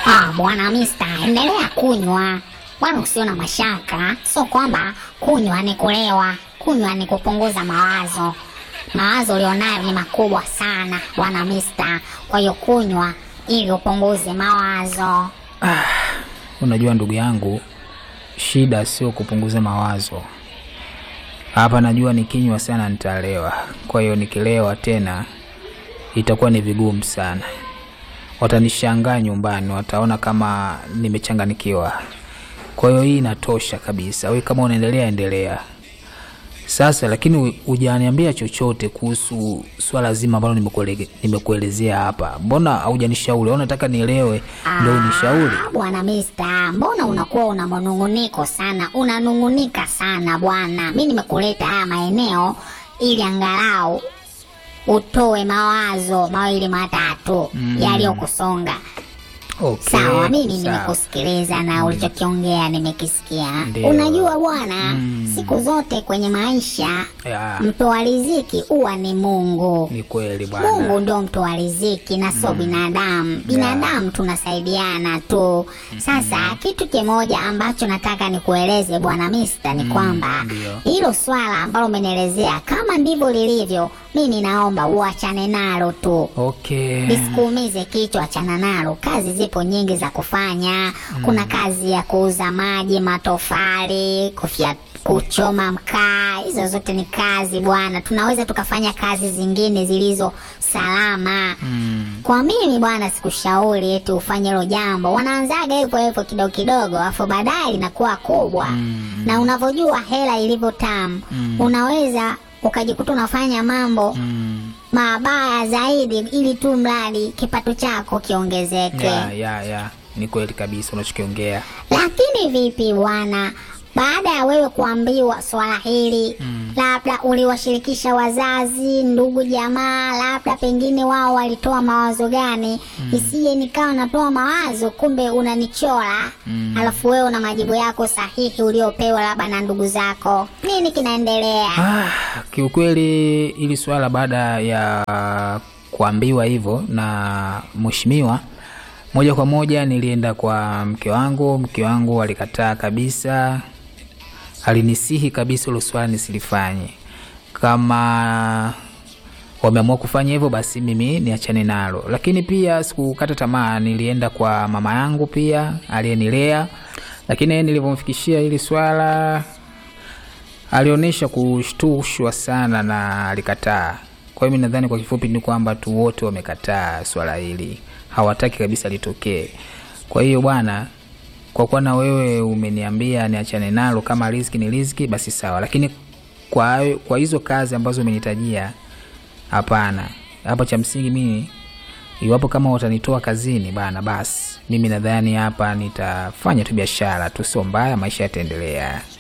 Ah, bwana Mista, endelea kunywa bwana, usio na mashaka. Sio kwamba kunywa ni kulewa, kunywa ni kupunguza mawazo. Mawazo ulionayo ni makubwa sana bwana Mista, kwa hiyo kunywa ili upunguze mawazo. Unajua ndugu yangu, shida sio kupunguza mawazo hapa. Najua nikinywa sana nitalewa, kwa hiyo nikilewa tena itakuwa ni vigumu sana. Watanishangaa nyumbani, wataona kama nimechanganikiwa. Kwa hiyo hii inatosha kabisa. Wewe kama unaendelea endelea sasa, lakini hujaniambia chochote kuhusu swala zima ambalo nimekuele- nimekuelezea hapa. Mbona haujanishauri? Au unataka nielewe ndio unishauri? Ah, bwana Mista, mbona unakuwa una manunguniko sana, unanungunika sana bwana. Mi nimekuleta haya maeneo ili angalau utoe mawazo mawili matatu yaliyokusonga. Okay, Sawa, mimi sawa. nimekusikiliza na ulichokiongea nimekisikia. Ndio. Unajua bwana, siku zote kwenye maisha Ya, mtoa riziki huwa ni Mungu. ni kweli Mungu bwana. ndio mtoa riziki na sio binadamu. Binadamu tunasaidiana tu. Sasa kitu kimoja ambacho nataka nikueleze bwana Mista ni kwamba ndio. hilo swala ambalo umenielezea kama ndivyo lilivyo, mimi naomba uachane nalo tu. Okay. Lisikuumize kichwa, achana nalo. Kazi zipo nyingi za kufanya. Kuna kazi ya kuuza maji, matofali, kufya, kuchoma mkaa. Hizo zote ni kazi bwana. Tunaweza tukafanya kazi zingine zilizo salama. Kwa mimi bwana, sikushauri eti ufanye hilo jambo. Wanaanzaga hivyo hivyo kidogo kidogo, afu baadaye inakuwa kubwa. Na unavyojua hela ilivyo tamu, unaweza ukajikuta unafanya mambo Mm. mabaya zaidi ili tu mradi kipato chako kiongezeke. Ya, ya, ya. Ni kweli kabisa unachokiongea. Lakini vipi bwana, baada ya wewe kuambiwa swala hili labda uliwashirikisha wazazi, ndugu, jamaa, labda pengine wao walitoa mawazo gani? Isije nikawa natoa mawazo kumbe unanichora alafu wewe una majibu yako sahihi uliopewa labda na ndugu zako. Nini kinaendelea? Ah, kiukweli ili swala baada ya kuambiwa hivyo na mheshimiwa, moja kwa moja nilienda kwa mke wangu. Mke wangu alikataa kabisa, alinisihi kabisa hilo swala nisilifanye. Kama wameamua kufanya hivyo, basi mimi niachane nalo. Lakini pia sikukata tamaa, nilienda kwa mama yangu pia aliyenilea, lakini nilivyomfikishia hili swala alionyesha kushtushwa sana na alikataa. Kwa hiyo mi nadhani kwa kifupi ni kwamba tu wote wamekataa swala hili, hawataki kabisa litokee. Kwa hiyo bwana, kwa kuwa na wewe umeniambia niachane nalo, kama riziki ni riziki, basi sawa, lakini kwa, kwa hizo kazi ambazo umenitajia, hapana. Hapo cha msingi mimi iwapo kama watanitoa kazini bana, basi mimi nadhani hapa nitafanya tu biashara tu, sio mbaya, maisha yataendelea.